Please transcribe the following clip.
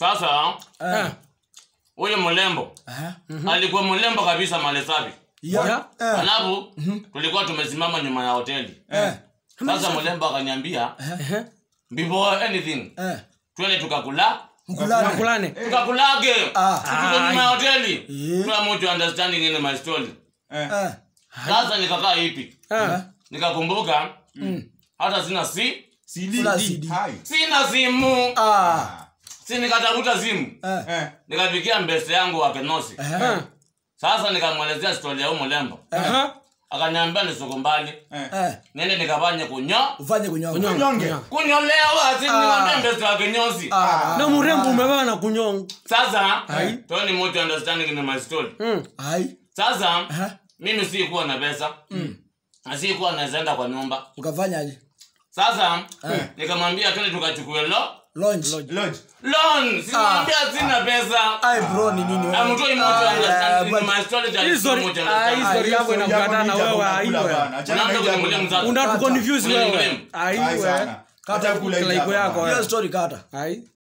sasa Eh. huyu mlembo Aha. alikuwa mlembo kabisa malesavi Ya. Ya. Eh. alafu tulikuwa tumesimama nyuma ya hoteli Eh. sasa mlembo akaniambia Ehe. before anything Eh. twende tukakula Mkulane. Makulane. tukakulage Ah. tuko nyuma ya hoteli Eh. tuna mutu understanding in my story Eh. Eh. sasa nikakaa hipi Eh. nikakumbuka hata sina si Fula CD. Hai. sina simu Ah. si nikatafuta simu Eh. Eh. nikapikia mbese yangu wa kenosi Eh. sasa nikamwelezea stori ya huyu mlembo Aha. akaniambia nisuku mbali Eh. niende nikafanye kunyo Ufanye kunyonga. Nyonge. kunyolewa si nikamwambia mbese wa kinyosi Ah. na mrembo umebeba na kunyonga sasa toni mutu understanding in my story Mm. Hai. sasa Aha. mimi sikuwa na pesa na sikuwa nawezaenda kwa nyumba Ukafanyaje? sasa nikamwambia twende tukachukue lo Launch. Lodge. loan simwambia sina pesa Ai bro ni nini wewe? amtoi mutu Ah, understanding but- in my story that Hii is so story- much ah, hii understanding story yako inakutana na wewe aiwe unaanza kunimulia mzazi unatuconfuse Ule ni wewe mrembo. aiwe Kata kula Kila iko yako Hiyo wewe. story kata. ai